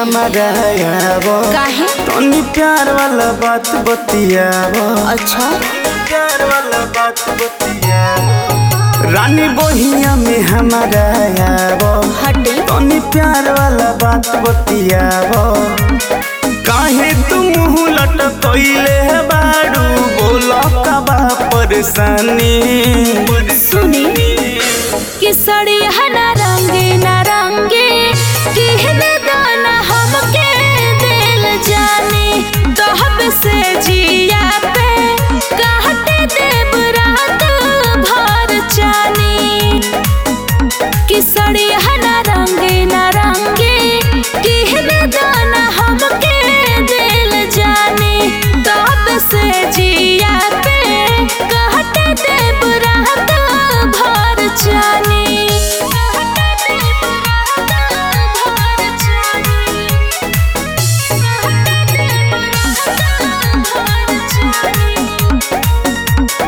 हमारा आबो काहे तनी प्यार वाला बात बतियाबो अच्छा प्यार वाला बात बतियाबो रानी बहिया में हमारा आबो हटे तनी प्यार वाला बात बतियाबो काहे तू मुंह लटकइले बाड़ू बोला का बा परेशानी सुनी कि सड़ी हना रंगे नारंगे कहने दाना हमके दिल जाने तहब से जिया पे कहते देव रात भर जानी कि सड़ी हना रंगे नारंगे कहने दाना हमके दिल जाने तब से जिया पे कहते देव रात भर जानी कहते देव रात भर जानी कहते देव रात भर जानी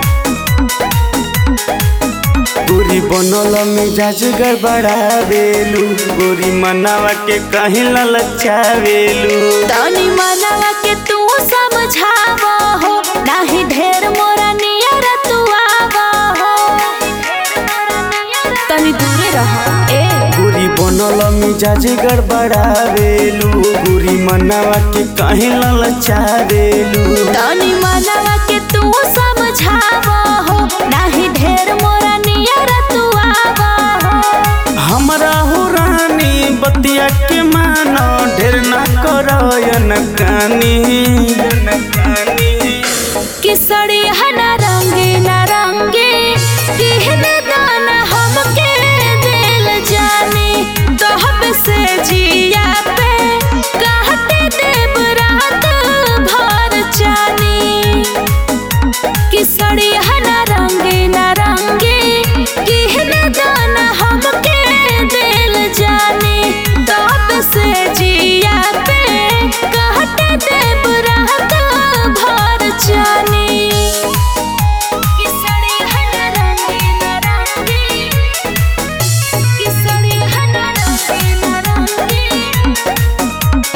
गोरी बनल मिजाज गड़बड़ावेलू गोरी मनावा के कहीं ललचावेलू तनी मनवा के तू समझावा हो नाही ढेर मोरा नियर तू आवा हो तनी दूरे रह ए गोरी बनल मिजाज गड़बड़ावेलू गोरी मनावा के कहीं ललचावेलू तनी मनवा के तू समझावा हो नाही ढेर मोरा नियर तू आवा हो हमरा हो रानी बतिया के मानो ढेर ना करयन कानी कि सड़ी हना रंगे ना रंगे कहने दाना हमके दिल जाने तहब से जिया पे कहते देव रात भर जानी कि सड़ी हना रंगे ना रंगे कहने दाना हमके दिल जाने तब से जिया पे कहते देव रात भर जानी कि सड़ी हना रंगे ना रंगे कि सड़ी हना रंगे ना रंगे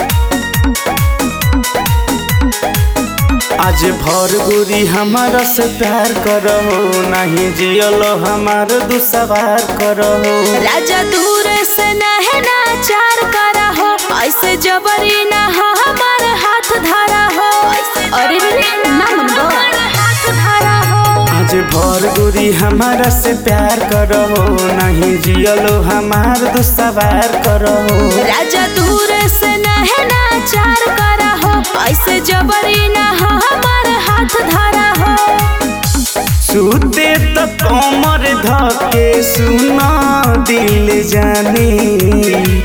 आज भर गोरी हमारा से प्यार करो नहीं जियलो हमार दुसवार करो राजा दूर से नहना चार करा हो ऐसे जबरी ना हो हमार हाथ धारा हो अरे रे रे, ना मन हाथ धारा हो आज भर गोरी हमारा से प्यार करो नहीं जियलो हमार दुसवार करो राजा दूर से नहना चार करा हो ऐसे जबरी ना हो हमार हाथ धारा हो सूते तो कमर धके सुना दिल जानी